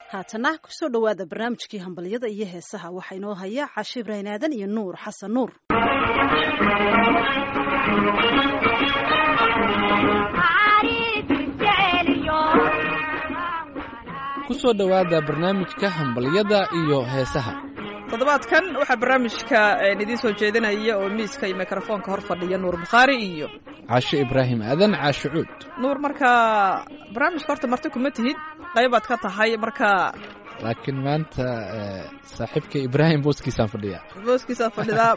haatana kusoo dhowaada barnaamijkii hambalyada iyo heesaha waxaa inoo haya cashe ibrahin aadan iyo nuur xasan nuur kusoo dhowaada barnaamijka hambalyada iyo heesaha toddobaadkan waxaa barnaamijka idiin soo jeedinaya oo miiska iyo mikrofoonka hor fadhiya nuur bukhaari iyo cashe ibraahim aadan caashe cuud nuur markaa barnaamijka horta marti kuma tihid qaybaad ka tahay marka laakiin maanta saaxiibka ibraahim booskiisaan fadhiya booskiisaa fadhidaa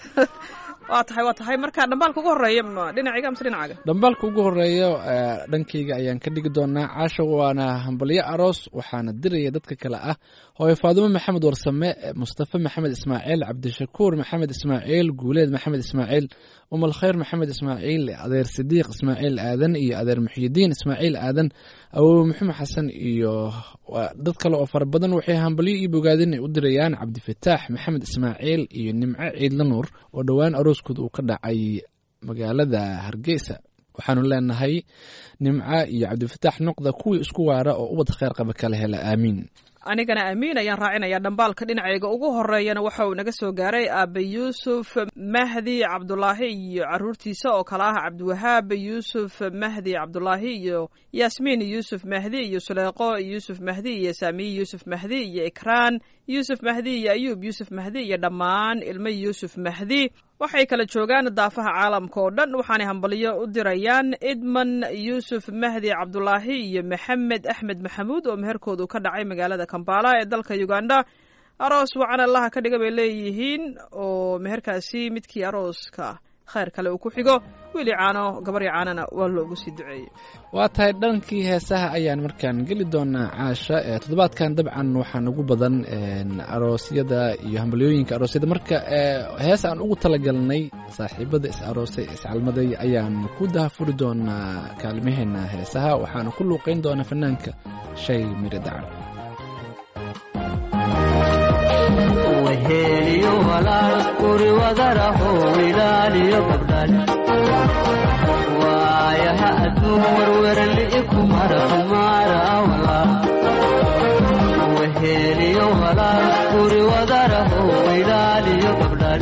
waa tahay waa tahay marka dhambaalka ugu horeeya dhinacayga amse dhinacaaga dhambaalka ugu horeeya dhankayga ayaan ka dhigi doonaa caasha waana hambalyo aroos waxaana diraya dadka kale ah hooye faadumo maxamed warsame mustafe maxamed ismaaciil cabdishakuur maxamed ismaaciil guuleed maxamed ismaaciil umal khayr maxamed ismaaciil adeer sidiiq ismaaciil aadan iyo adeer muxyidiin ismaaciil aadan awowe maxamed xasan iyo dad kale oo fara badan waxay hambalyo iyo bogaadin ay u dirayaan cabdifataax maxamed ismaaciil iyo nimco ciidla nuur oo dhowaan arooskood uu ka dhacay magaalada hargeysa waxaanu leenahay nimco iyo cabdifataax noqda kuwii isku waara oo ubad kheyr qaba kala hela aamiin anigana aamiin ayaan raacinaya dhambaalka dhinacayga ugu horeeyana waxa uu naga soo gaaray aabe yuusuf mahdi cabdulaahi iyo caruurtiisa oo kale ah cabdiwahaab yuusuf mahdi cabdulaahi iyo yaasmiin yuusuf mahdi iyo suleeqo yuusuf mahdi iyo saamiye yuusuf mahdi iyo ikraan yuusuf mahdi iyo ayuub yuusuf mahdi iyo dhammaan ilmo yuusuf mahdi waxay kala joogaan daafaha caalamka oo dhan waxaanay hambalyo u dirayaan idman yuusuf mahdi cabdulaahi iyo maxamed axmed maxamuud oo meherkoodu ka dhacay magaalada kambala ee dalka uganda aroos wacan allaha ka dhiga bay leeyihiin oo meherkaasi midkii arooska khayr kale uu ku xigo wiili caano gabarya caanana waa loogu sii duceeyey waa tahay dhankii heesaha ayaan markaan geli doonaa caasha toddobaadkan dabcan waxaan ugu badan aroosyada iyo hambalyooyinka aroosyada marka hees aan ugu talagalnay saaxiibada is aroosay iscalmaday ayaan ku dahafuri doonaa kaalmaheena heesaha waxaana ku luuqeyn doonaa fanaanka shay miri dacar weheliyo walaal guri wadaraho ilaaliyo gabdhan waayaha adduun werwerli'i ku mara kumaara walaal weheliyo walaal guri wadaraho ilaaliyo gabdhan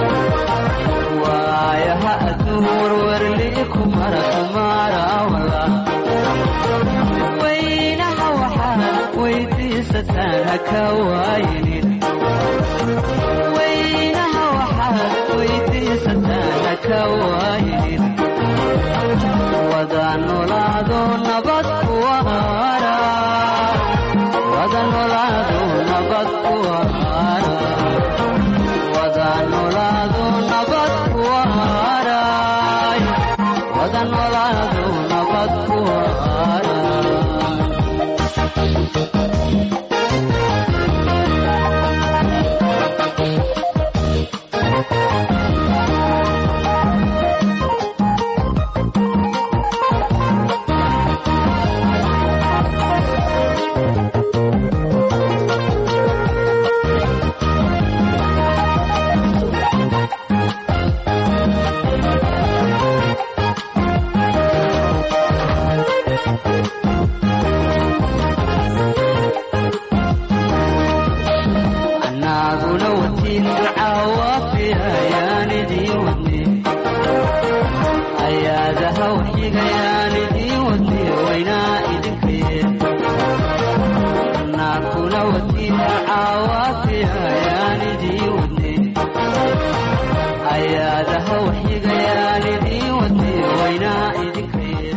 waayaha adduun werwerli'i ku mara kumaara walaal weynaha waxaad weydiisataan haka waayinin weynaha waxaad weydiisataan haka waayinin wada nolaado nabad kuwaara wada nolaado nabad kuwaara wada nolaado nabad kuwaara wada nolaado nabad kuwaara anaguna watiin ducaawafiyayaan idiin wadne ayaadaha waxyigayaan idiin wadne waynaa idinkaye anaguna watiin ducaawafiyayaan idiin wadne ayaadaha waxyigayaan idiin wadne waynaa idinkaye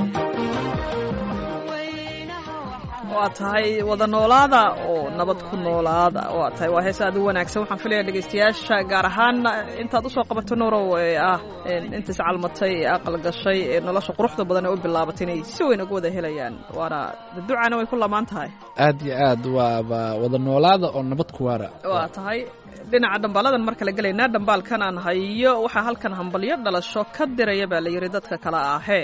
waa tahay wada noolaada oo nabad ku noolaada waa tahay waa hees aad u wanaagsan waxaan filaya dhegeystayaasha gaar ahaan intaad usoo qabato nuurow ee ah inta iscalmatay ee aqal gashay ee nolosha quruxda badan ee u bilaabatay inay si weyn uga wada helayaan waana ducana way ku lamaan tahay aad iyo aad waaba wada noolaada oo nabad ku waara waa tahay dhinaca dhambaaladan mar kale gelaynaa dhambaalkan aan hayo waxaa halkan hambalyo dhalasho ka diraya baa la yidhi dadka kale ahee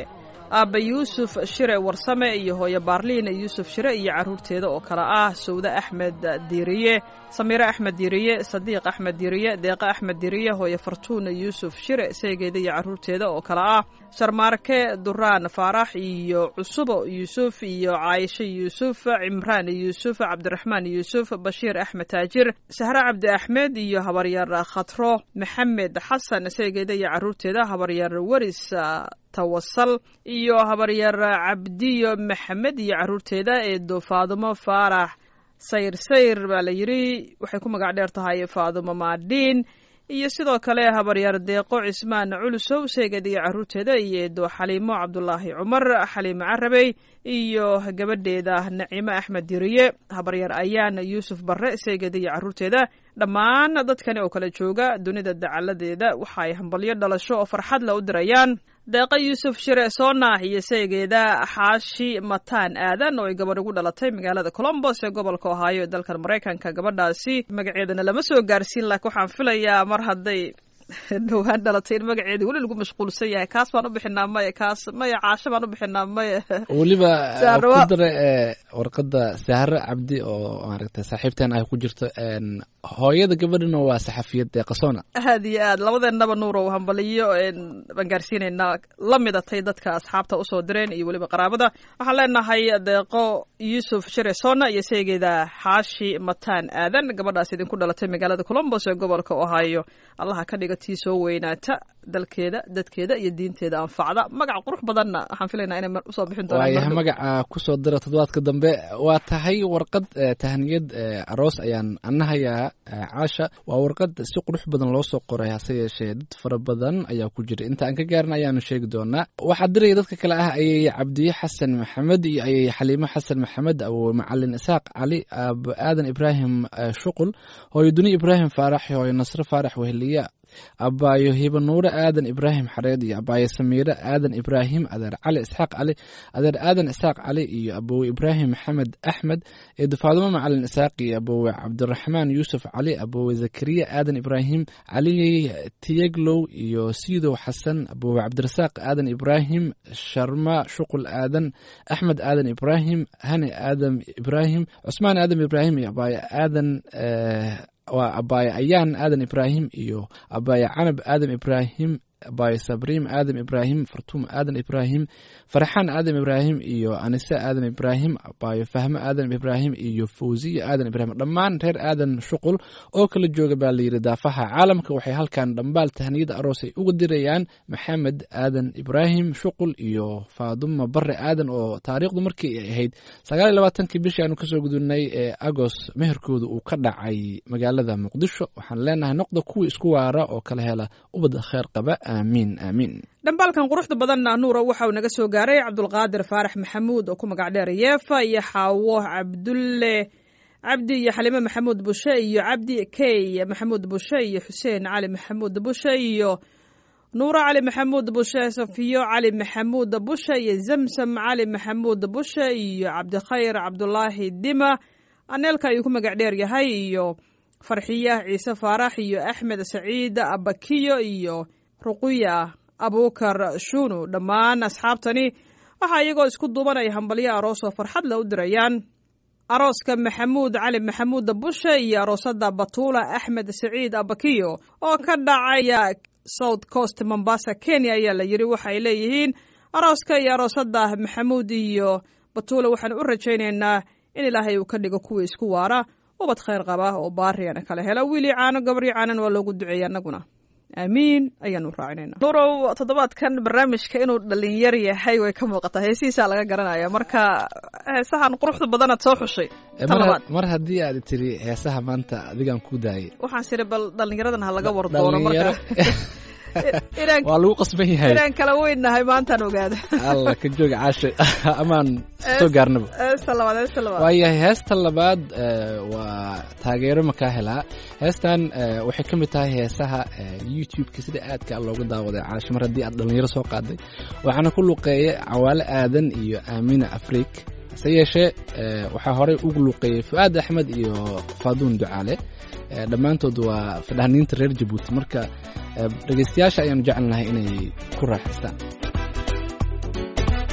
aabba yuusuf shire warsame iyo hooyo baarliin yuusuf shire iyo carruurteeda oo kale ah sawde axmed diiriye samiire axmed diiriye sadiiq axmed diiriye deeqe axmed diiriye hooyo fartuun yuusuf shire seegeeda iyo carruurteeda oo kale ah sharmaarke duraan faarax iyo cusubo yuusuf iyo caayisho yuusuf cimraan yuusuf cabdiraxmaan yuusuf bashiir axmed taajir sahre cabdi axmed iyo habaryar khatro maxamed xasan seegeeda iyo carruurteeda habaryar weris tawasal iyo habaryar cabdiyo maxamed iyo carruurteeda eedo faadumo faarax sayr sayr baa la yidhi waxay ku magac dheer tahay faadumo maadhiin iyo sidoo kale habaryar deeqo cismaan culusow seeged iyo carruurteeda iyo eedo xaliimo cabdulaahi cumar xaliimo carabey iyo gabadheeda naciimo axmed diriye habaryar ayaan yuusuf barre seeged iyo carruurteeda dhammaan dadkani oo kala jooga dunida dacaladeeda waxa ay hambalyo dhalasho oo farxad la u dirayaan deeqa yuusuf shire soona iyo seegeeda xaashi mataan aadan oo ay gabadh ugu dhalatay magaalada colombos ee gobolka ohaayo ee dalkan maraykanka gabadhaasi magaceedana lama soo gaarsiin laakiin waxaan filayaa mar hadday dhowaan dhalatay in magaceeda weli lagu mashquulsan yahay kaas baan u bixinaa maya kaas maya caasho baan u bixinaa maya weliba Sahra ku waa- dara ee, warqadda sahre cabdi oo maaragtay saaxiibteen ay ku jirto een, hooyada gabadhina waa saxafiyad ee qasoona aad iyo aad labadeennaba nuurow hambaliyo een, baan gaarsiinaynaa la midatay dadka asxaabta usoo direen iyo weliba qaraabada waxaan leenahay deeqo yuusuf shire soona iyo seegeeda xaashi mataan aadan gabadhaas idinku dhalatay magaalada colombos ee gobolka ohio allaha ka dhiga tii soo weynaata dalkeeda dadkeeda iyo diinteeda anfacda magac qurux badanna waxaan filaynaa inay mar- usoo bixin doonaan waayahay mar dhow. magaca kusoo dira toddobaadka dambe waa tahay warqad eh, tahniyad eh, aroos ayaan anahayaa eh, caasha waa warqad si qurux badan loo soo qoray hase yeeshee dad fara badan ayaa ku jira inta aan ka gaarin ayaanu sheegi doonaa waxaa diraya dadka kale ah ayay cabdiye xasan maxamed iyo ayay xaliimo xasan maxamed awowe macalin isaaq cali aabo aadan ibraahim eh, shuqul hooyo duni ibraahim faarax hooyo nasre faarax weheliya abaayo hiba nuure aadan ibraahim xareed iyo abaayo samiire aadan ibraahim adeer cali isxaaq cali adeer aadan isaaq cali iyo abowe ibraahim maxamed axmed eedo faadumo macalin isaaq iyo abowe cabdiraxmaan yuusuf cali abowe zakariya aadan ibraahim cali tiyeglow iyo siidow xasan abowe cabdirasaaq aadan ibraahim sharma shuqul aadan axmed aadan ibraahim hani aadan ibraahim cusmaan aadan ibraahim iyo abaayo aadan eh, waa abaaye ayaan aadan ibraahim iyo abaaye canab aadan ibraahim abaaye sabriim aadan ibraahim fartuum aadan ibraahim farxaan aadan ibraahim iyo anise aadan ibraahim abaaye fahmo aadan ibraahim iyo fawziya aadan ibraahim dhammaan reer aadan shuqul oo kala jooga baa layidhi daafaha caalamka waxay halkan dhambaal tahniyada aroos ay uga dirayaan maxamed aadan ibraahim shuqul iyo faaduma bare aadan oo taariikhdu markii ay ahayd sagaal iyo labaatankii bishii aanu kasoo gudubnay ee agos meherkooda uu ka dhacay magaalada muqdisho waxaan leenahay noqda kuwii isku waara oo kala hela ubadda kheer qaba aamiin aamiin dhambaalkan quruxda badanna nuura waxa uu naga soo gaaray cabdulqaadir faarax maxamuud oo ku magac dheer yeefa iyo xaawo cabdulle cabdi iyo xalime maxamuud bushe iyo cabdi key maxamuud bushe iyo xuseen cali maxamuud bushe iyo nuuro cali maxamuud bushe safiyo cali maxamuud bushe iyo zamsam cali maxamuud bushe iyo cabdikhayr cabdulaahi dima aneelka ayuu ku magac dheer yahay iyo farxiya ciise faarax iyo axmed saciid abakiyo iyo ruqiya abuukar shunu dhammaan asxaabtani waxaa iyagoo isku duubanaya hambalyo aroos oo farxad la u dirayaan arooska maxamuud cali maxamuud bushe iyo aroosada batuula axmed saciid abakiyo oo ka dhacaya south coast mombasa kenya ayaa la yidhi waxay leeyihiin arooska iyo aroosada maxamuud iyo batuula waxaan u rajaynaynaa in ilaahay uu ka dhigo kuwa isku waara ubad khayr qaba oo baariyana kala hela wiilii caano gabrii caanan waa loogu duceeya annaguna aamiin ayaanu raacinayna nurow toddobaadkan barnaamijka inuu dhalinyar yahay way ka muuqataa heesihiisaa laga garanaya marka heesahan quruxda badanaad soo xushay Eh, ta mar- labaad mar haddii aad tiri heesaha maanta adigaan ku daayay waxaan siri bal dhalinyaradan ha laga war doono marka Dhalinyaro- inaan waa lagu qasban yahay inaan kala weynnahay maantaan ogaada alla ka jooga caasha amaan soo gaarnaba heesta labaad heesta labaad waayahay heesta labaad eh, waa taageero makaa helaa heestan eh, waxay ka mid tahay heesaha eh, youtube-ka sida aadka looga daawaday caasha mar haddii aad dhalinyaro soo qaaday waxaana ku luqeeyay cawaale aadan iyo aamina afriik hase yeeshee eh, waxaa horey ugu luqeeyey fu-aad axmed iyo faaduun ducaale Eh, dhammaantood waa fadhaniinta reer jabuuti marka eh, dhegeystayaasha ayaanu jecelnahay inay ku raaxaystaan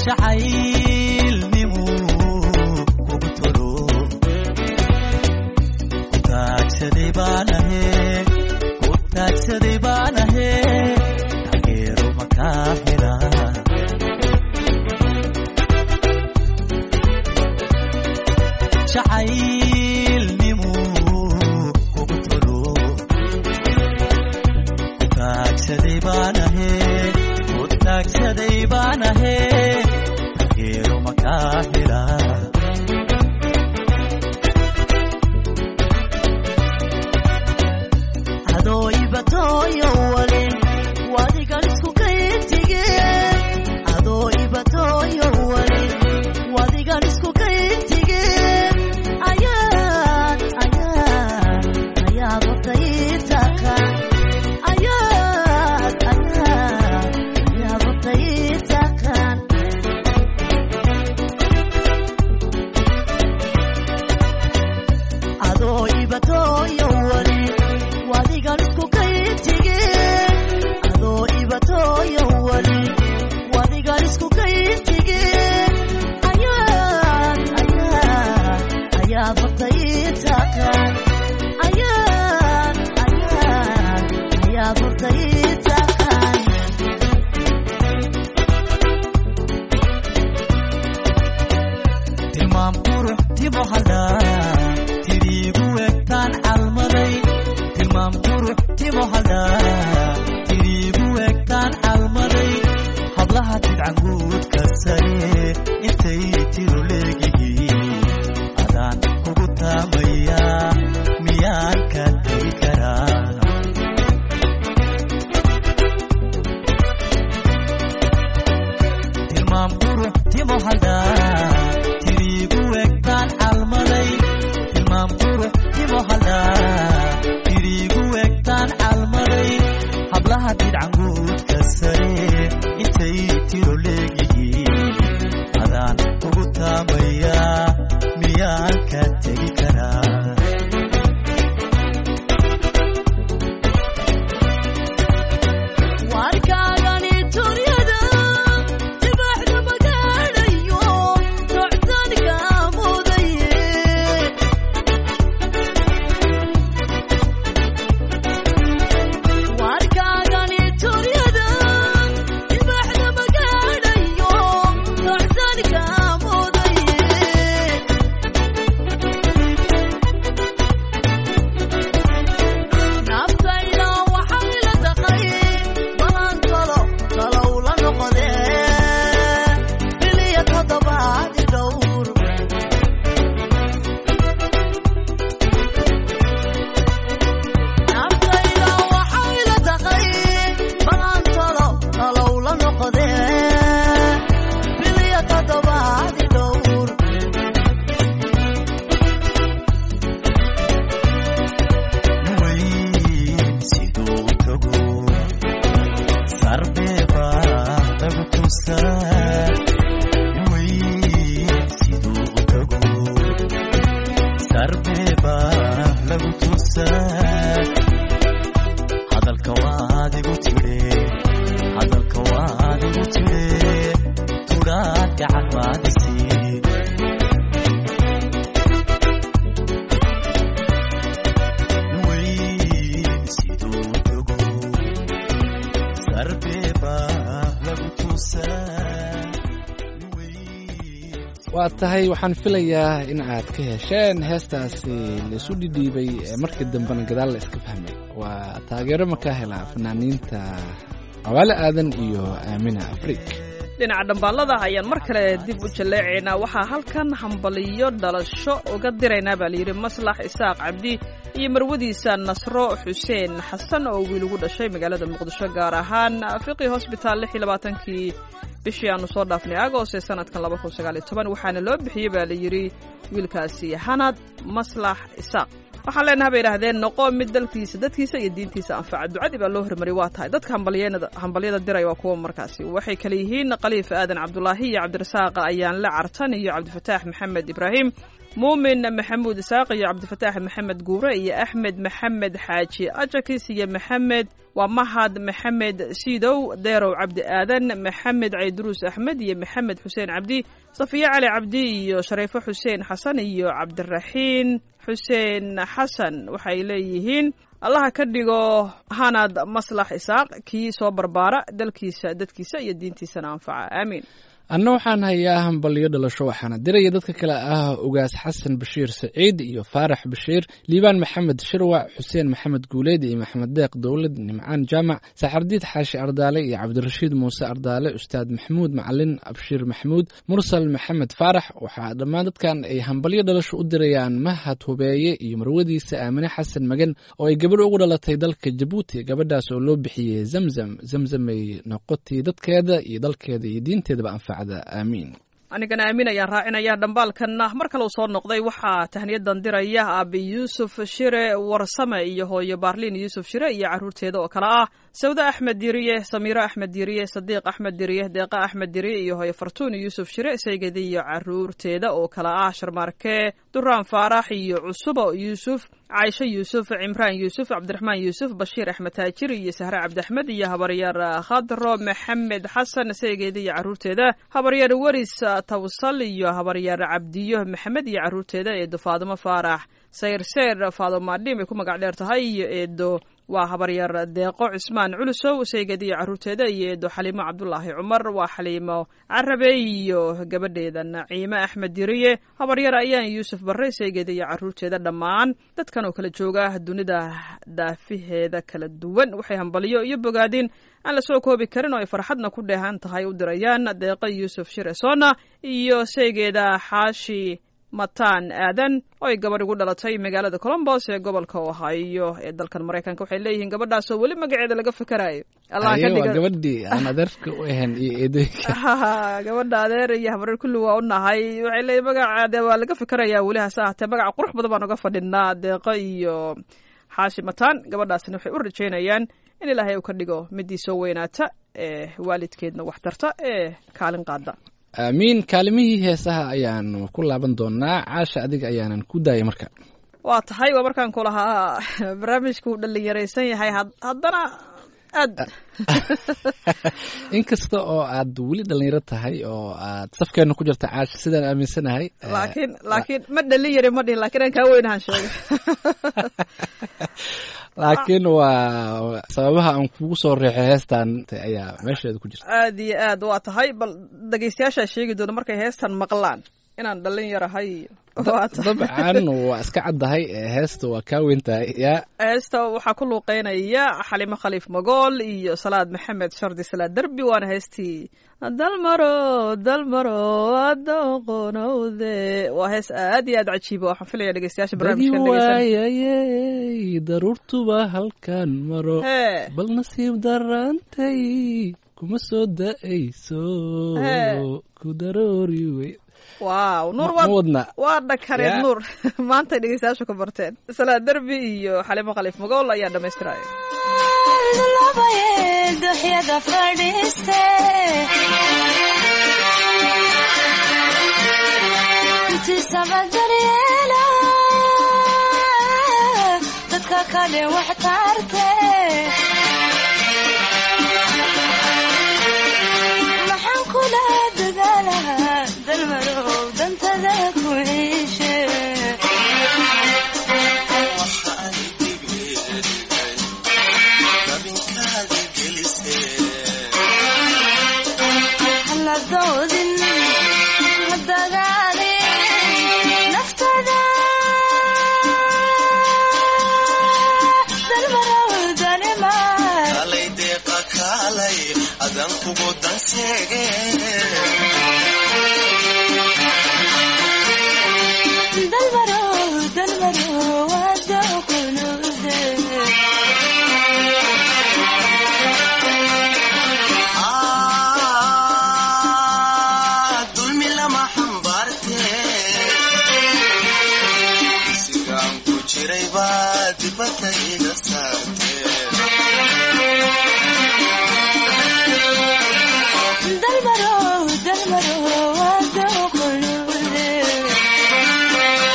jacaylnimu kugu tolo ku taagsaday baanahe ku taagsaday baanahe taageero makaa helaa jacaylnimu kugu tolo ku taagsaday baanahe ku taagsaday baanahe taageero makaa helaa adoo ibatooyo wale wadigan isku kayntige adoo ibatooyo wale wadigan isku kayntige ayaad ayaad ayaad watayitaka ayaad ayaad ayaad watayitakan adoo ibatooyo wale wadigan isku kayntige adoo ibatooyo wale wadigan isku kayntige ayaad ayaad ayaad watayitakan ayaad ayaad ayaad watayitakan tilmaam qurux timo hadhaa tiriigu egtaan calmaday tilmaam qurux timo hadhaa tiriigu egtaan calmaday hablaha tidcanguudka sare intay tiro leegihiin adaan kugu taamayaa miyaan ka tegi karaa tilmaam qurux timo hadhaa tiriigu egtaan calmaday tilmaam qurux timo hadhaa tiriigu egtaan calmaday hablaha didcanguudka sare intay tiro leegihiin adaan ugu taamayaa miyaan ka tegi karaa warkaagani turyada dibaxda magaadhayo socdaalka mudaye warkaagani turyada dibaxda magaadhayo socdaalka mudaye naftayda waxay la taqay balan talo talow la noqdee biliya toddobaadi dhowr naftayda waxay la taqay balan talo talow la noqdee biliya toddobaadi dhowr weyn siduu u tago sarbeeba lagu tusaa weyn siduu u tago sarbeeba lagu tusaa hadalka waad igu tire hadalka waad igu tire tudhaad gacan maadisiin weyn siduu u tago sarbeeba lagu tusaa waa tahay waxaan filayaa in aad ka hesheen heestaasi laisu dhidhiibay ee markii dambena gadaal la iska fahmay waa taageero makaa helaa fanaaniinta cawaale aadan iyo aamina afriik dhinaca dhambaalada ayaan mar kale dib u jalleecaynaa waxaa halkan hambaliyo dhalasho uga diraynaa baa layidhi maslax isaaq cabdi iyo marwadiisa nasro xuseen xasan oo wiil ugu dhashay magaalada muqdisho gaar ahaan fiqi hosbitaal lix iyo labaatankii bishii aanu soo dhaafnay agost ee sanadkan laba kun sagaal iyo toban waxaana loo bixiyey baa layidhi wiilkaasi hanad maslax isaaq waxaan leenahay bay idhaahdeen noqo mid dalkiisa dadkiisa iyo diintiisa anfaca ducadii baa loo hormariyay waa tahay dadka hambalyeena- hambalyada diray waa kuwa markaasi waxay kale yihiin khaliif aadan cabdulaahi iyo cabdirasaaq ayaan la cartan iyo cabdifataax maxamed ibraahim muumin maxamuud isaaq iyo cabdifataax maxamed guure iyo axmed maxamed xaaji ajakis iyo maxamed waa mahad maxamed siidow deerow cabdi aadan maxamed cayduruus axmed iyo maxamed xuseen cabdi safiye cali cabdi iyo shariifo xuseen xasan iyo cabdiraxiin xuseen xasan waxay leeyihiin allaha ka dhigo hanad maslax isaaq kii soo barbaara dalkiisa dadkiisa iyo diintiisana anfaca aamiin anna waxaan hayaa hambalyo dhalasho waxaana diraya dadka kale ah ugaas xasan bashiir saciid iyo faarax bashiir liibaan maxamed shirwac xuseen maxamed guuleed iyo maxamed deeq dowlad nimcaan jaamac saxardiid xaashi ardaale iyo cabdirashiid muuse ardaale ustaad maxamuud macalin abshiir maxamuud mursal maxamed faarax waxaa dhammaan dadkan ay hambalyo dhalasho u dirayaan mahad hubeeye iyo marwadiisa aamine xasan magan oo ay gabadh ugu dhalatay dalka jabuuti gabadhaas oo loo bixiyey zamzam zamzamay noqotay dadkeeda iyo dalkeeda iyo diinteedaba anfac aamiin anigana aamin ayaan raacinaya dhambaalkanna mar kaleu soo noqday waxaa tahniyadan diraya aabi yuusuf shire warsame iyo hooyo baarliin yuusuf shire iyo caruurteeda oo kale ah sawde axmed diriye samiiro axmed diriye sadiiq axmed diriye deeqa axmed diriye iyo hooyo fartuun yuusuf shire saygedi iyo caruurteeda oo kale ah sharmaarke duraan faarax iyo cusubo yuusuf caaisho yuusuf cimraan yuusuf cabdiraxmaan yuusuf bashiir axmed taajir iyo sahre cabdiaxmed iyo habaryaer khadro maxamed xasan saygeeda iyo caruurteeda habaryaer weris tawsal iyo habaryaer cabdiyo maxamed iyo caruurteeda eedo faadimo faarax sayr seyr faadimo madhim ay ku magac dheer tahay iyo eedo waa habaryar deeqo cismaan culusow saygeeda iyo caruurteeda iyo eedo xaliimo cabdulaahi cumar waa xaliimo carabe iyo gabadheeda naciime axmed diriye habaryar ayaan yuusuf barre saygeeda iyo caruurteeda dhammaan dadkan oo kala jooga dunida daafiheeda kala duwan waxay hambalyo iyo bogaadin aan lasoo koobi karin oo ay farxadna ku dheehan tahay u dirayaan deeqo yuusuf shiresona iyo saygeeda xaashi mataan aadan oo ay gabadh ugu dhalatay magaalada colombos ee gobolka ohio ee dalkan maraykanka waxay leeyihiin gabadhaasoo weli magaceeda laga fikerayo allah ka waa dhiga gabadhii aan adeerka u ahayn iyo eedooyinka gabadha adeer iyo habareer kulli waa u nahay waxay leeyihin magacaade waa laga fikerayaa weli hase ahatee magaca qurux badan baan uga fadhinaa deeqo iyo xaashi mataan gabadhaasna waxay u rajaynayaan in ilaahay uu ka dhigo midii soo weynaata ee waalidkeedna wax tarta ee kaalin qaada aamiin kaalimihii heesaha ayaanu ku laaban doonaa caasha adiga ayaanan ku daayay marka waa tahay waa markaan ku lahaa barnaamijku uu dhalinyaraysan yahay had- haddana aad inkasta oo aad weli dhalinyaro tahay oo aad safkeena ku jirta caasha sidaan aaminsanahay eh, laakiin laakiin ma dhalin yari ma dhihin laakiin aan kaa weynahan sheegay laakiin waa sababaha aan kugu soo reexay heestan ayaa meesheeda ku jirta aad iyo aad waa tahay bal dhegaystayaashaa sheegi doona markay heestan maqlaan inaan dhalin yarahay waa tahay dabcan waa iska caddahay eh, heesta waa kaa weyntahay yaa heesta waxaa ku luuqeynaya xalimo khaliif magool iyo salaad maxamed shardi salaad derbi waana heestii dalmaro dalmaro adooqonowde waa hees aad iyo aad cajiiba waxaan filaya dhegeystayaasha dagi barnaamijkan dhegeysan waayayey daruurtuba halkan maro hee bal nasiib darantay kuma soo da'ayso Hee. ku daroori wey waaw nuur ma waa wadna waa dhakareen Ya. nuur maantay dhegeystayaashu ka barteen salaad derbi iyo xalimo khaliif magool ayaa dhamaystiraya duxyada fadhiiste intiisaba daryeela dadka kale wax taarte maxaan kula dadaalaha dalmarow dantada ku ciishe hala doodin ha dagaalin naftada dalmarow danimaan kalay deeqa kaalay adan kugu danseege dalmarow dalmarow adookunude Ah, dulmi lama xambaarte sigaan ku jiray baa dibadda iga saarte dalmarow dalmarow adookunude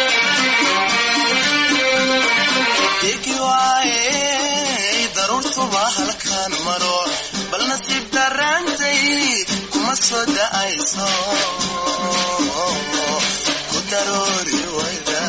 dadkuba halkaan maro bal nasiib daraantay kuma soo da'ayso ku daroori wayda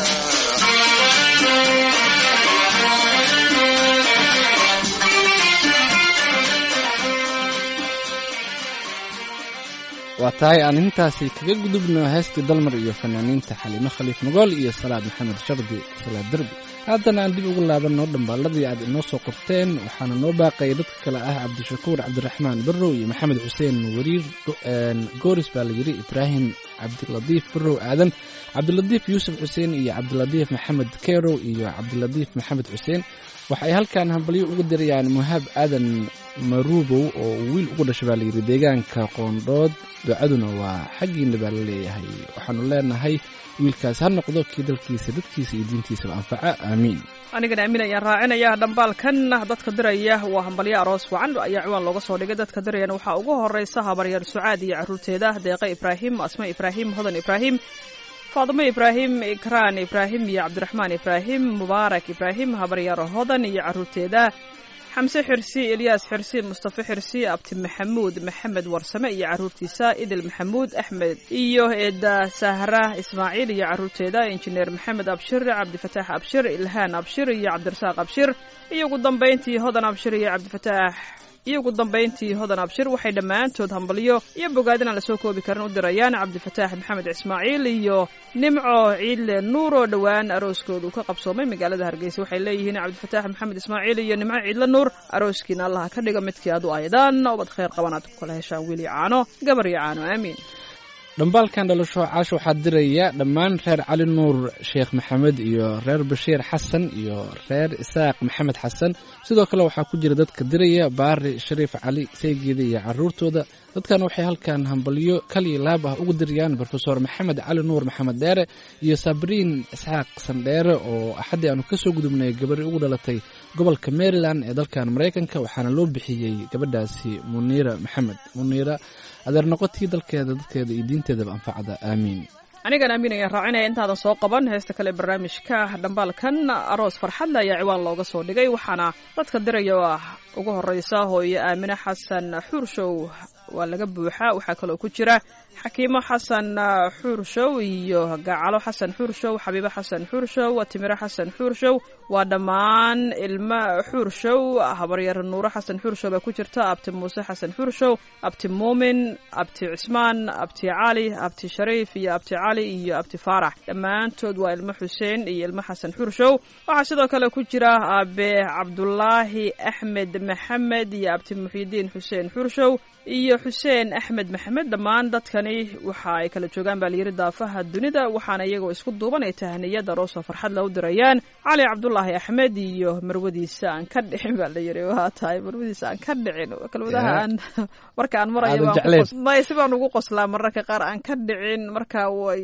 waa tahay aan intaasi kaga gudubno heestii dalmar iyo fanaaniinta xaliimo khaliif magool iyo salaad maxamed shardi salaad derbi haddana aan dib ugu laabanno dhambaaladii aad inoo soo qorteen waxaana noo baaqaya dadka kale ah cabdishakuur cabdiraxmaan barrow iyo maxamed xuseen wariir gooris baa la yidhi ibraahim cabdilatiif barrow aadan cabdilatiif yuusuf xuseen iyo cabdilatiif maxamed kerow iyo cabdilatiif maxamed xuseen waxa ay halkan hambalyo ugu dirayaan muhaab aadan maruubow oo uu wiil ugu dhashay baa layidhi deegaanka qoondhood ducaduna waa xaggiina baa la leeyahay waxaanu leenahay wiilkaas ha noqdo kii dalkiisa dadkiisa iyo diintiisaba anfaca aamiin anigana aamin ayaan raacinaya dhambaalkan dadka diraya waa hambalyo aroos wacan ayaa ciwaan looga soo dhigay dadka dirayana waxaa ugu horeysa habaryar sucaad iyo caruurteeda deeqe ibraahim asma ibraahim hodan ibraahim faadimo ibraahim ikraan ibraahim iyo cabdiraxmaan ibraahim mubaarak ibraahim habaryar hodan iyo caruurteeda xamse xirsi elyaas xirsi mustafe xirsi abti maxamuud maxamed warsame iyo caruurtiisa idil maxamuud axmed iyo eeda sahra ismaaciil iyo caruurteeda injineer maxamed abshir cabdifataax abshir ilhaan abshir iyo cabdirasaaq abshir iyo ugu dambayntii hodan abshir iyo cabdifataax iyo ugu dambayntii hodan abshir waxay dhammaantood hambalyo iyo bogaadin aan lasoo koobi karin u dirayaan cabdifataax maxamed ismaaciil iyo nimco ciidle nuur oo dhowaan arooskoodu ka qabsoomay magaalada hargeysa waxay leeyihiin cabdifataax maxamed ismaaciil iyo nimco ciidle nuur arooskiina allaha ka dhiga midkii aad u aydaan ubad khayr qaban aad ku kala heshaan wiil iyo caano gabar iyo caano aamiin dhambaalkan dhalasho caash waxaa diraya dhammaan reer cali nuur sheekh maxamed iyo reer bashiir xasan iyo reer isaaq maxamed xasan sidoo kale waxaa ku jira dadka diraya baari shariif cali saygeeda iyo caruurtooda dadkan waxay halkan hambalyo kaliya laab ah ugu dirayaan rofeor maxamed cali nuur maxamed dheere iyo sabriin isxaaq sandheere oo axaddii aanu kasoo gudubnay gabari ugu dhalatay gobolka maryland ee dalkan maraykanka waxaana loo bixiyey gabadhaasi muniira maxamed muniira adeer noqotii dalkeeda dadkeeda iyo diinteedaba anfacda aamiin anigan aamin ayaan raacinaya intaadan soo qaban heesta kale barnaamijka dhambaalkan aroos farxadle ayaa ciwaan looga soo dhigay waxaana dadka diraya oo ah ugu horeysa hooyo aamine xasan xuurshow waa laga buuxaa waxaa kaloo ku jira xakiimo xasan xuurshow iyo gacalo xasan xuurshow xabiibo xasan xuurshow timiro xasan xuurshow waa dhammaan ilmo xuurshow habaryar nuuro xasan xuurshow baa ku jirta abti muuse xasan xuurshow abti muumin abti cismaan abti cali abti shariif iyo abti cali iyo abti faarax dhammaantood waa ilmo xuseen iyo ilmo xasan xuurshow waxaa sidoo kale ku jira aabe cabdulaahi axmed maxamed iyo abti muxyidiin xuseen xuurshow iyo xuseen axmed maxamed dhammaan dadkani waxa ay kala joogaan baa layidhi daafaha dunida waxaana iyagoo isku duuban ay tahniyada roosoo farxad la u dirayaan cali cabdulaahi axmed iyo marwadiisa aan ka dhicin baa layidhi waa tahay marwadiisa aan ka dhicin kelmadaha aan marka aan marayo may si baan ugu qoslaa mararka qaar aan ka dhicin marka way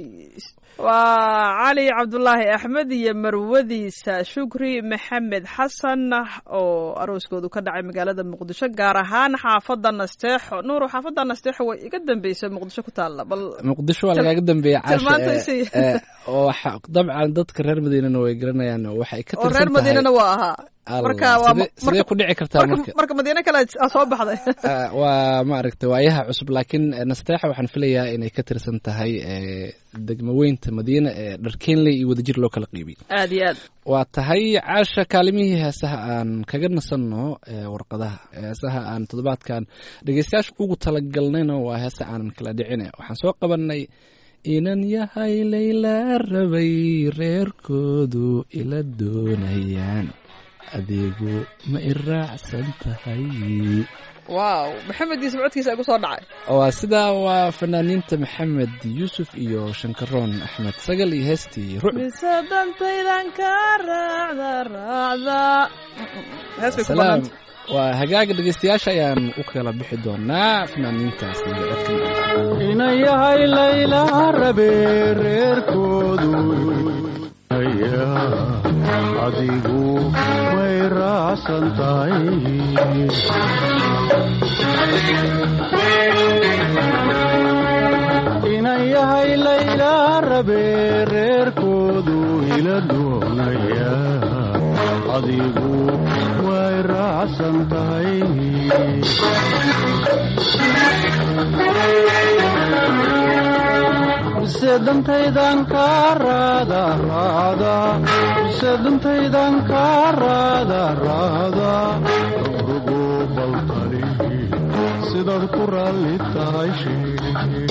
waa cali cabdulaahi axmed iyo marwadiisa shukri maxamed xasan oo arooskoodu ka dhacay magaalada muqdisho gaar ahaan xaafada nasteexo nuuro xaafada nasteexo way iga dambeysay muqdisho ku taalla bal muqdisho waa lagaaga dambeeya caasha oo dabcan dadka reer madiinana way garanayaan waxay ka oo reer madiinana waa ahaa marka sidee ku dhici kartaa marka marka madiine kale soo baxday waa maaragtay waayaha cusub laakiin nasteexa waxaan filayaa inay ka tirsan tahay degmaweynta madiine ee dharkeenley iyo wadajir loo kala qiibiyey aad iyo aad waa tahay caasha kaalimihii heesaha aan kaga nasanno warqadaha heesaha aan toddobaadkan dhegeystayaasha ugu talagalnayna waa heesa aanan kala dhicine waxaan soo qabanay inan yahay layla rabay reerkoodu ila doonayaan adeegu ma i raacsan tahay wow maxamed iyo sibcodkiisa igu soo dhacay waa sidaa waa fanaaniinta maxamed yuusuf iyo shankaroon axmed sagal iyo heestii rucb mise dantaydan ka raacda raacda hees bay ku salaam banaanta waa hagaaga dhegeystayaasha ayaan u kala bixi doonaa fanaaniintaas iyo codka ina yahay layla rabe reerkoodu adigu way raacsan tahay ina yahay layla rabe reerkoodu ila doonaya adigu way raacsan tahay mise dantaydan ka raada raada mise dantaydan ka raada raada rugo baltali sidaad ku raalli tahay sheeg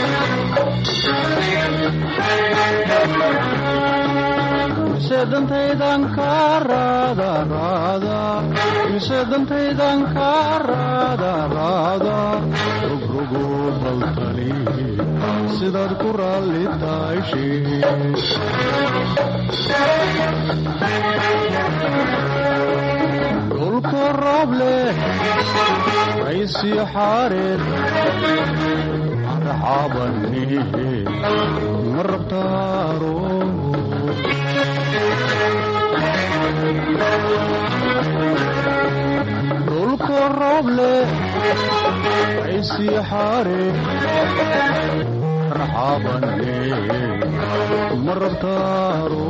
mise dantaydan ka raada raada mise dantaydan ka raada raada rugrogo baltali sidaad ku raalli tahay sheeg dhulka roob leh raysii xaareed arxaabanihe ma rabtaaro dhulka roob leh raysii xaareed arxaabane ma rabtaaro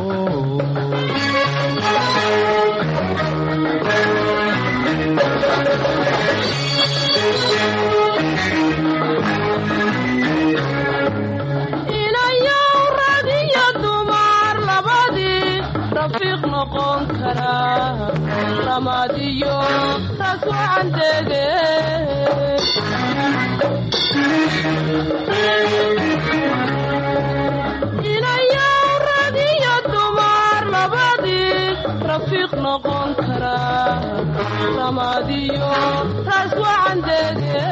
inayow rag iyo dumar labadii rafiiq noqon karaa ramaad iyo taas waxaan dege inayow rag iyo dumar labadii rafiiq noqon karaa ramaad iyo taas waxaan dege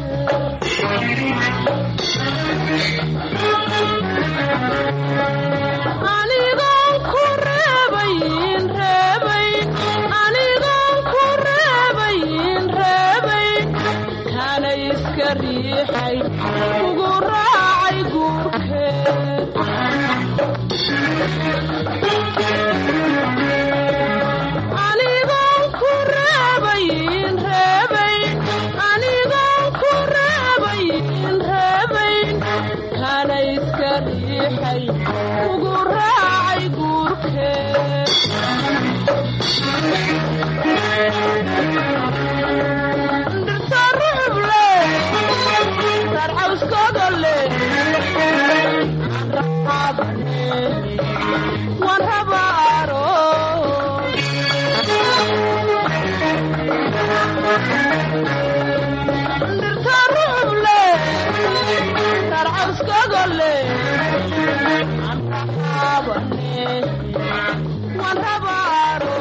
anigoon ku reebayn reebayn anigoon ku reebayn reebayn kana iska riixay ugu raacay guurkeed anigoon ku reebayn reebayn anigoon ku reebayn reebayn kana iska riixay ugu raacay guurkeed dhirta rucub leh sarcawskooda leh raxaabane waan rabaaro dhirta rucub leh sarcawskooda leh raxaabane waan rabaaro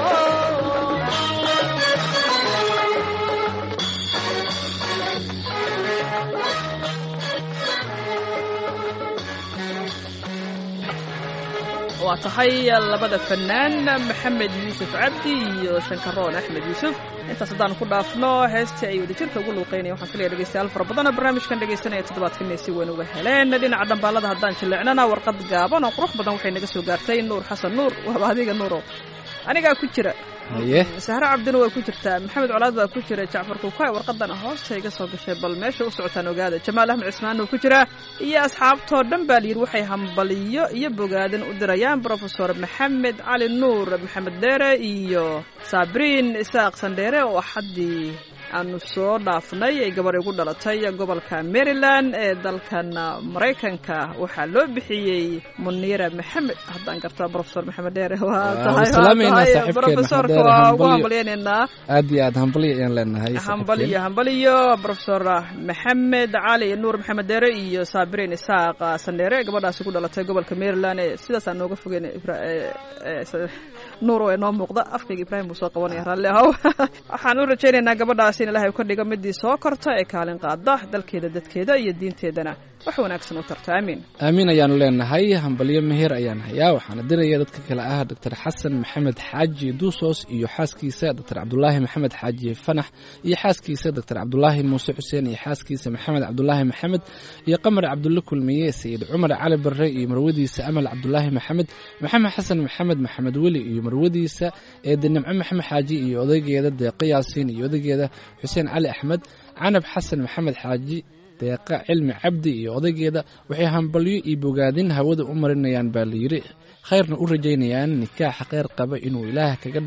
waa tahay labada fanaan maxamed yuusuf cabdi iyo shankaroon axmed yuusuf intaas haddaan ku dhaafno heestii ay wadajirka ugu luuqeynaya waxaan filaya dhegeystayaal fara badan oo barnaamijkan dhegeysanaya toddobaadkan inay si weyn uga heleen dhinaca dhambaalada haddaan jilleecnana warqad gaaban oo qurux badan waxay naga soo gaartay nuur xasan nuur waaba adiga nuurow anigaa ku jira haye sahre cabdina waa ku jirtaa maxamed colaad baa ku jira jacfar kuukaay warqadana hoosta iga soo gashay bal meesha u socotaan ogaada jamaal axmed cismaan uu ku jiraa iyo asxaabtoo dhan baa layidhi waxay hambaliyo iyo bogaadin u dirayaan brofesor maxamed cali nuur maxamed dheere iyo sabriin isaaq sandheere oo axaddii aanu soo dhaafnay ay gabar igu dhalatay gobolka maryland ee dalkan maraykanka waxaa loo bixiyey muniira maxamed haddaan gartaa brofesor maxamed dheere waa Waa tahay salaamaynaa waa tahay saaxiibkeen brofesorka Maxamed Dheere, waa ugu hambalyo. hambalyaynaynaa aad iyo aad hambalyo ayaan leenahay hambaliyo hambaliyo brofesor maxamed cali nuur maxamed deere iyo saabiriin isaaq sandheere gabadhaasi ku dhalatay gobolka maryland ee sidaasaan nooga fogeyn Ibra- ee- ee- s- nuur oo inoo muuqda afkayga ibraahim buu soo qabanaya raalli ahow waxaan u rajaynaynaa gabadhaasi in ilaahay u ka dhigo midii soo korta ee kaalin qaada dalkeeda dadkeeda iyo diinteedana wax wanaagsan u tarta aamiin aamiin ayaanu leenahay hambalyo meher ayaan hayaa waxaana diraya dadka kale ah doctor xasan maxamed xaaji duusos iyo xaaskiisa doctor cabdulaahi maxamed xaaji fanax iyo xaaskiisa doctor cabdulaahi muuse xuseen iyo xaaskiisa maxamed cabdulaahi maxamed iyo qamar cabdulle kulmiye sayid cumar cali barre iyo marwadiisa amal cabdulaahi maxamed maxamed xasan maxamed maxamed weli iyo marwadiisa eede nimco maxamed xaaji iyo odaygeeda deeqo yaasiin iyo odaygeeda xuseen cali axmed canab xasan maxamed xaaji deeqa cilmi cabdi iyo odaygeeda waxay hambalyo iyo bogaadin hawada u marinayaan baa layidhi khayrna u rajaynayaan nikaaxa kheyr qaba inuu ilaah kaga dhigo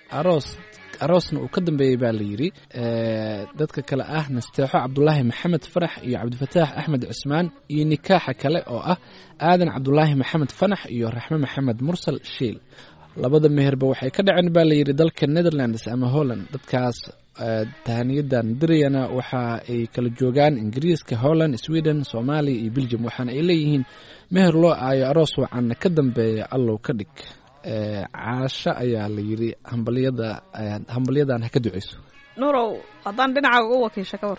aroos aroosna uu ka dambeeyey baa la yidhi dadka kale ah nasteexo cabdulaahi maxamed farax iyo cabdifataax axmed cusmaan iyo nikaaxa kale oo ah aadan cabdulaahi maxamed fanax iyo raxme maxamed mursal shiil labada meherba waxay ka dhaceen baa la yidhi dalka netherlands ama holland dadkaas tahaniyadan dirayana waxa ay kala joogaan ingiriiska holland sweden soomaaliya iyo belgium waxaana ay leeyihiin meher loo aayo aroos wacanna ka dambeeya allow ka dhig caasho ayaa la yidhi hambalyada hambalyadan ha ka duceyso nuurow haddaan dhinacaaga u wakiisha ka war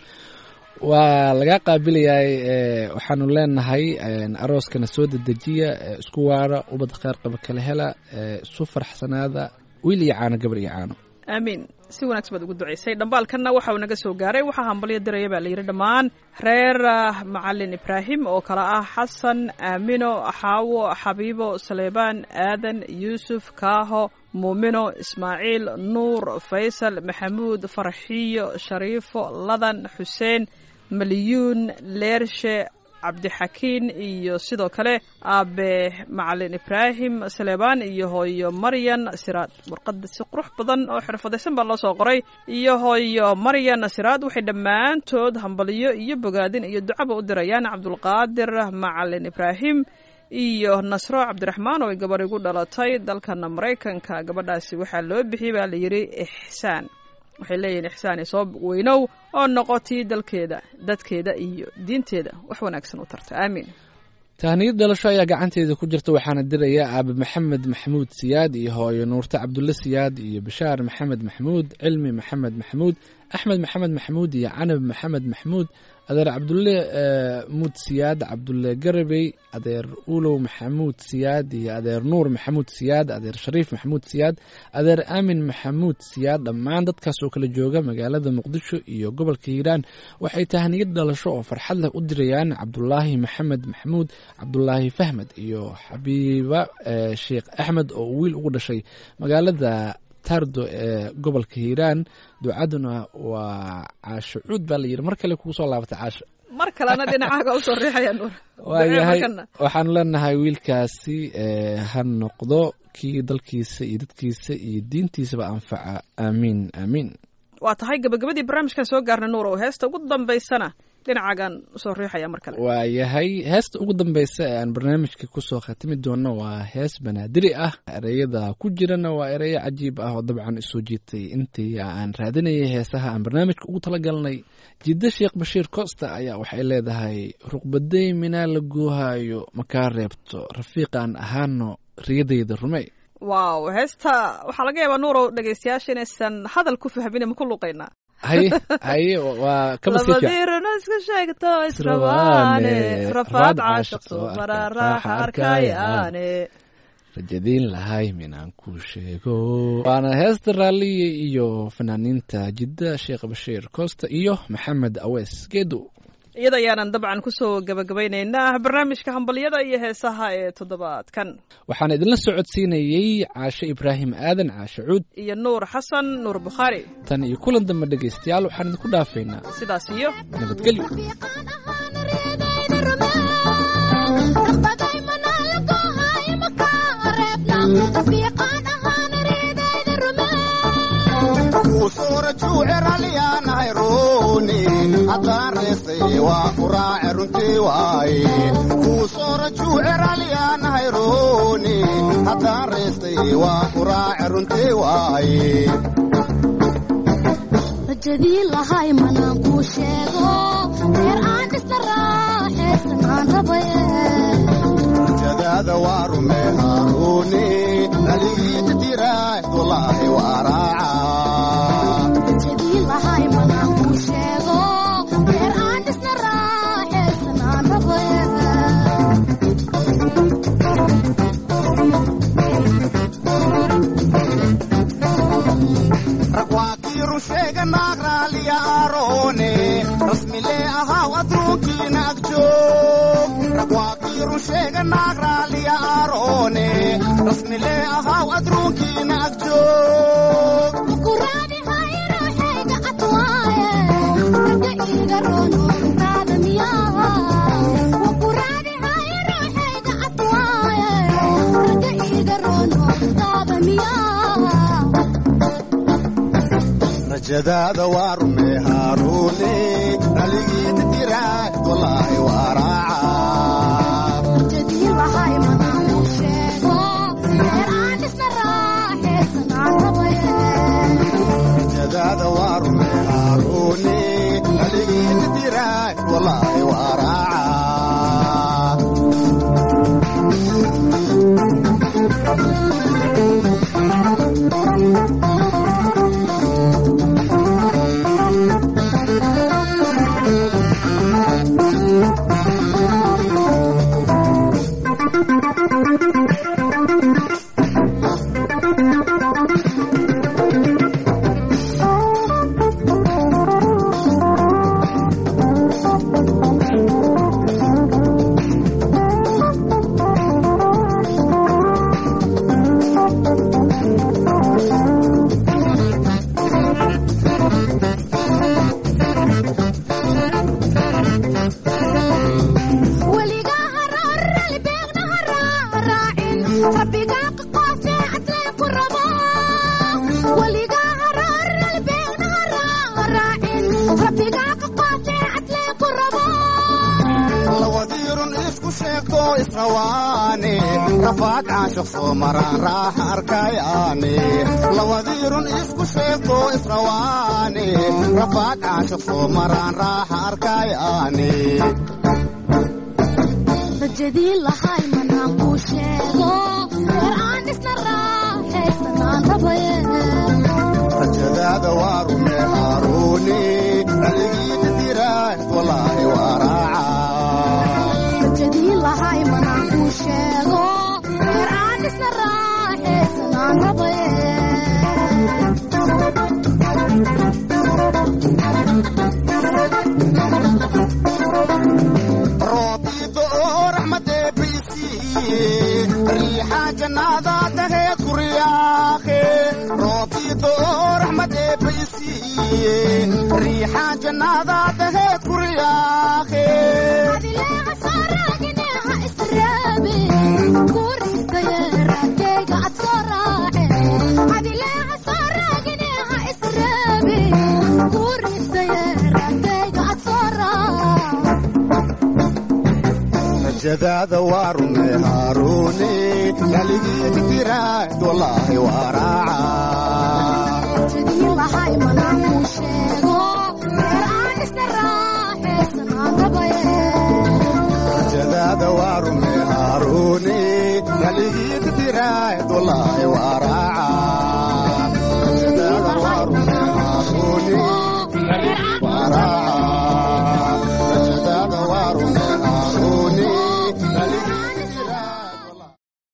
waa lagaa qaabilayaay waxaanu leenahay arooskana soo dedejiya isku waara ubad kheyr qaba kala hela isu farxsanaada wiil iyo caano gabar iyo caano aamiin si wanaagsan baad ugu duceysay dhambaalkanna waxa uu naga soo gaaray waxaa hambalyo diraya baa la yidhi dhammaan reer macalin ibraahim oo kale ah xasan aamino xaawo xabiibo saleebaan aadan yuusuf kaaho muumino ismaaciil nuur faysal maxamuud farxiyo shariifo ladan xuseen maliyuun leershe cabdixakiin iyo sidoo kale aabe macalin ibraahim saleebaan iyo hooyo maryan siraad warqada si qurux badan oo xirfadaysan baa loo soo qoray iyo hooyo maryan siraad waxay dhammaantood hambalyo iyo bogaadin iyo ducaba u dirayaan cabdulqaadir macalin ibraahim iyo nasro cabdiraxmaan oo ay gabar igu dhalatay dalkana maraykanka gabadhaasi waxaa loo bixiyey baa la yidhi ixsaan waxay leeyihiin ixsaani soo weynow oo noqotii dalkeeda dadkeeda iyo diinteeda wax wanaagsan u tarta aamiin tahniyad dhalasho ayaa gacanteeda ku jirta waxaana diraya aabe maxamed maxamuud siyaad iyo hooyo nuurte cabdulle siyaad iyo bashaar maxamed maxamuud cilmi maxamed maxamuud axmed maxamed maxamuud iyo canab maxamed maxamuud adeer cabdulle muud siyaad cabdulle garabey adeer ulow maxamuud siyaad iyo adeer nuur maxamuud siyaad adeer shariif maxamuud siyaad adeer aamin maxamuud siyaad dhammaan dadkaas oo kala jooga magaalada muqdisho iyo gobolka hiiraan waxay tahniyad dhalasho oo farxad leh u dirayaan cabdulaahi maxamed maxamuud cabdulaahi fahmed iyo xabiiba sheekh axmed oo wiil ugu dhashay magaalada tardo ee gobolka hiiraan ducaduna waa caasho cuud baa la yidhi mar kale kugu soo laabatay caasho mar kalena dhinacaaga usoo riixaya nuur waayahay waxaanu leenahay wiilkaasi ha noqdo kii dalkiisa iyo dadkiisa iyo diintiisaba anfaca aamiin aamiin waa tahay gabagabadii barnaamijkan soo gaarna nuur oo heesta ugu dambaysana dhinacaagan usoo riixaya mar kale waayahay heesta ugu dambeysa ee aan barnaamijka kusoo khatimi doono waa hees banaadiri ah ereyada ku jirana waa ereyo cajiib ah oo dabcan isoo jiitay intii aan raadinayay heesaha aan barnaamijka ugu talagalnay jiddo sheekh bashiir costa ayaa waxay leedahay ruqbaday minaa la goohayo makaa reebto rafiiqaan ahaano riyadayda rumey wow heesta waxaa laga yaabaa nuurow dhegeystayaasha inaysan hadal ku fahmin ma ku luqaynaa haye haye waa kaba sii fiican labadirna iska sheegto israbaane rafaad caashiqto maraa raaxa arkayaane rajadiin lahay minaan ku sheego waana heesta raalliya iyo fanaaniinta jidda sheekh bashiir costa iyo maxamed awees geedo iyada ayaanan dabcan kusoo gabagabaynaynaa barnaamijka hambalyada iyo heesaha ee toddobaadkan waxaan idinla socodsiinayey caashe ibraahim aadan caashe cuud iyo nuur xasan nuur bukhaari tan iyo kulan dambe dhegaystayaal waxaan idinku dhaafaynaa sidaas iyo nabadgelyo usuura juuceralyaanahay ruuni haddaan reestay waa ku raace runtii waaye kuusoora juuceralyaanahay ruuni haddaan reestay waa ku raace runtii waaye rajadii lahay manaan kuu sheego reer aan dhisna raaxaysan aan rabaye jadaada waa rumeehaa ruuni naligiita tiraah dulaahi waa raacaa rajadii lahay manaan kuu sheego reer aan dhisna raaxaysan aan rabaye rag waa kii run sheega naag raaliya aaroone rasmilee ahaw adduunkiina ag joog rag waa kii run sheega naag raaliya aaroone rasmilee ahaw adduunkiina ag joog kuraadi hayro xayga cadwaaye raga iiga roono runtaada miyaa kuraadi hayro xayga cadwaaye raga iiga roono runtaada miyaa rajadaada waa rume haaruune raligiina diraay walaahi waa raaca jadiilahay manaan u sheego reer aan dhisna raaxaysanaan rabaye rajadaada waa rume haaruune raligiina diraay walaahi waa raaca weligaa haraarali beegna haraaraacin rabbigaa qaqoofee cadlee ku rabo weligaa haraarali beegna haraaraacin rabbigaa qaqoofee cadlee ku rabo lawadiirun isku sheegto israwaane rafaad caashaq soo maraan raaxa arkayaane lawadiirun isku sheegto israwaane rafaad caashaq soo maraan raaxa arkayaane rajadii lahay manaan kuu sheego reer aan dhisna raaxaysanaan rabaye rajadaada waa rume haaruune raligiina diraay walaahi waa raaca rajadii lahay manaan kuu sheego reer aan dhisna raaxaysanaan rabaye roobiido oo raxmadee baysiiye riixa jannaada daheed kuriyaake roobiido oo raxmadee baysiiye riixa jannaada daheed kuriyaake adileeca saaraagineha israabe kuristaye raadkayga ad soo raace adileeca saaraagineha israabe kuristaye raadkayga ad soo raace rajadaada waa rume haaruune raligiina diraad walaahi waa raaca jadiin lahay manaan kuu sheego